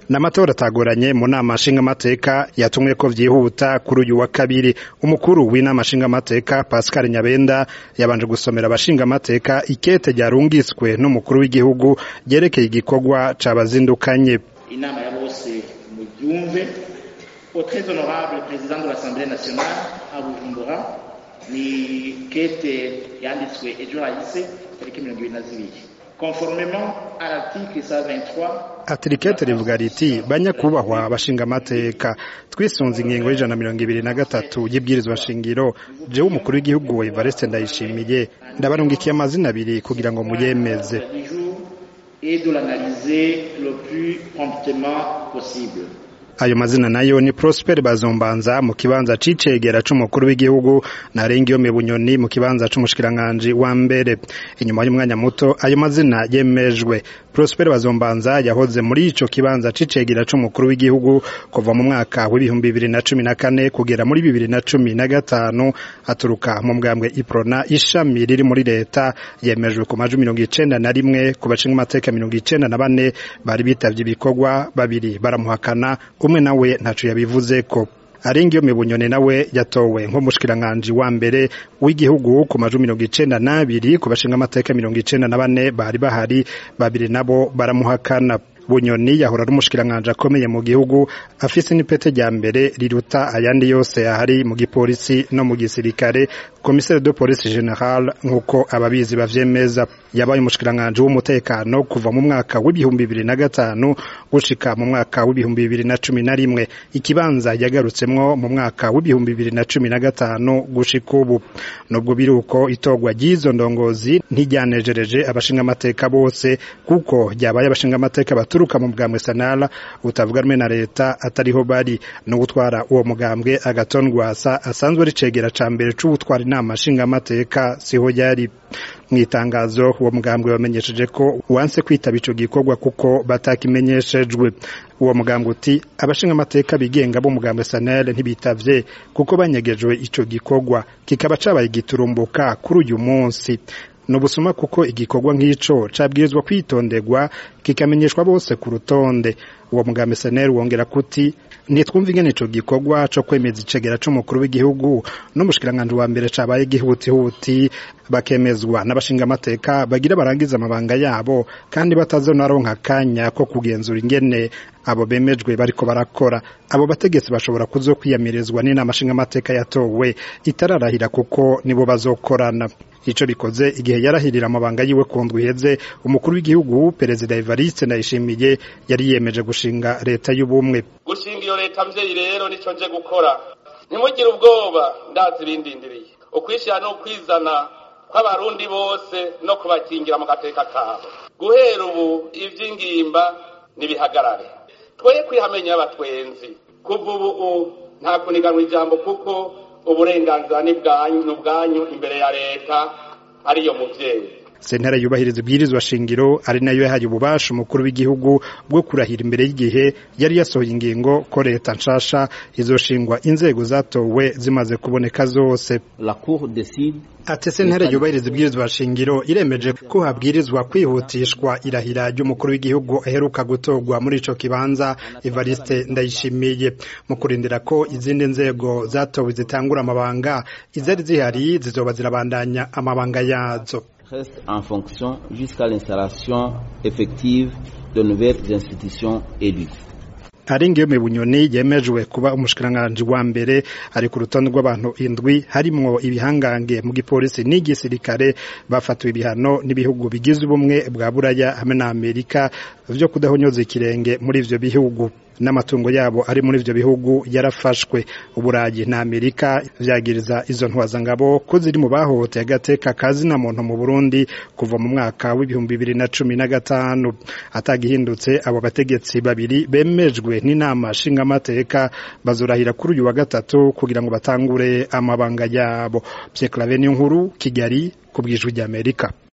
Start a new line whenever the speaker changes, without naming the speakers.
n'amatora atagoranye mu nama nshingamateka yatumwe ko vyihuta kuri uyu wa kabiri umukuru w'inama nshingamateka Pascal Nyabenda yabanje gusomera abashingamateka ikete ryarungiswe n'umukuru w'igihugu ryerekeye igikorwa cabazindukanye
inama ya bose mubyumve au très honorable président de l'Assemblée nationale à Bujumbura ni kete yanditswe ejo hahise tariki mirongo ibiri na zibiri conformément à l'article 123
atirikete rivuga riti banyakubahwa abashingamateka twisunze ingingo y'ijana na mirongo ibiri na gatatu y'ibwirizwa shingiro jewe umukuru w'igihugu Evariste Ndayishimiye ndabarungikiye amazina abiri kugira ngo muyemeze
du jour et de l'analyser le plus promptement possible
ayo mazina nayo ni Prosper Bazombanza mu kibanza c'icegera c'umukuru w'igihugu na Rengiyome Bunyoni mu kibanza c'umushikiranganje wa mbere inyuma y'umwanya muto ayo mazina yemejwe Prosper Bazombanza yahoze muri ico kibanza c'icegera c'umukuru w'igihugu kuva mu mwaka w'ibihumbi bibiri na cumi na kane kugera muri bibiri na cumi na gatanu aturuka mu mbwambwe Iprona ishami riri muri leta yemejwe ku majwi mirongo icenda na rimwe ku bashinga amateka mirongo icenda na bane bari bitavye ibikorwa babiri baramuhakana umwe nawe ntaco yabivuze ko arengiyo mibunyone nawe yatowe nk'umushikiranganji wa mbere w'igihugu ku majwi mirongo icenda n'abiri ku bashinga amateka mirongo icenda na bane bari bahari babiri nabo baramuhakana bunyoni yahora ari umushikiranganji akomeye mu gihugu afise n'ipete rya mbere riruta ayandi yose yahari mu gipolisi no mu gisirikare komisere de police general nk'uko ababizi bavyemeza yabaye umushikiranganji w'umutekano kuva mu mwaka w'ibihumbi bibiri na gatanu gushika mu mwaka w'ibihumbi bibiri na cumi na rimwe ikibanza yagarutsemwo mu mwaka w'ibihumbi bibiri na cumi na gatanu gushika ubu nubwo biri uko itorwa ry'izo ndongozi ntiryanejereje abashingamateka bose kuko ryabaye abashingamateka baturuka mu bwambwe sanara utavuga rumwe na leta atariho bari no gutwara uwo mugambwe agaton rwasa asanzwe ricegera ca mbere c'ubutwara inama nshingamateka siho yari mu itangazo uwo mugambwe bamenyesheje ko wanse kwitaba ico gikorwa kuko batakimenyeshejwe uwo mugambwe uti abashinga amateka bigenga bo mugambwe sanel ntibitavye kuko banyegejwe ico gikorwa kikaba cabaye igiturumbuka kuri uyu munsi nubusuma kuko igikorwa nk'ico cabwirizwa kwitonderwa kikamenyeshwa bose ku rutonde uwo mugambi seneri wongera kuti ntitwumva ingene ico gikorwa co kwemeza icegera c'umukuru w'igihugu n'umushikiranganji wa mbere cabaye gihutihuti bakemezwa n'abashingamateka bagira barangiza amabanga yabo kandi batazonaronka akanya ko kugenzura ingene abo bemejwe bariko barakora abo bategetsi bashobora kuzokwiyamirizwa n'inama nshingamateka yatowe itararahira kuko nibo bazokorana ico bikoze igihe yarahirira amabanga yiwe ku ndwi iheze umukuru w'igihugu perezida Evariste Ndayishimiye yari yemeje gushinga leta y'ubumwe
gushinga iyo leta mvyeyi rero nico nje gukora ntimugire ubwoba ndazi ibindindiriye ukwishyira no kwizana kw'abarundi bose no kubakingira mu gateka kabo guhera ubu ivy'ingimba nibihagarare twoye kwihamenya abatwenzi kuva ubu nta kuniganwa ijambo kuko uburenganzira ni bwanyu imbere ya leta ariyo muvyeyi
sentare yubahiriza ibwirizwa shingiro ari nayo yahaye ububasha umukuru w'igihugu bwo kurahira imbere y'igihe yari yasohoye ingingo ko leta nshasha izoshingwa inzego zatowe zimaze kuboneka zose
la cour décide
ati sentare yubahiriza ibwirizwa shingiro iremeje ko habwirizwa kwihutishwa irahira ry'umukuru w'igihugu aheruka gutorwa muri ico kibanza Evariste Ndayishimiye mu kurindira ko izindi nzego zatowe zitangura amabanga izari zihari zizoba zirabandanya amabanga yazo
reste en fonction jusqu'à l'installation effective de nouvelles institutions élues.
Aringiyo bunyoni yemejwe kuba umushikiranganji wa mbere ari ku rutonde rw'abantu indwi harimwo ibihangange mu gipolisi n'igisirikare bafatiwe ibihano n'ibihugu bigize ubumwe bwa buraya hamwe na Amerika vyo kudahonyoza ikirenge muri ivyo bihugu n'amatungo yabo ari muri ivyo bihugu yarafashwe uburayi na Amerika vyagiriza izo ntwazangabo ko ziri mu bahohoteye agateka kazina muntu mu Burundi kuva mu mwaka w'ibihumbi bibiri na cumi na gatanu atagihindutse abo bategetsi babiri bemejwe n'inama nshingamateka bazorahira kuri uyu wa gatatu kugira ngo batangure amabanga yabo Pierre Claver nkuru Kigali ku bwijwi ry'Amerika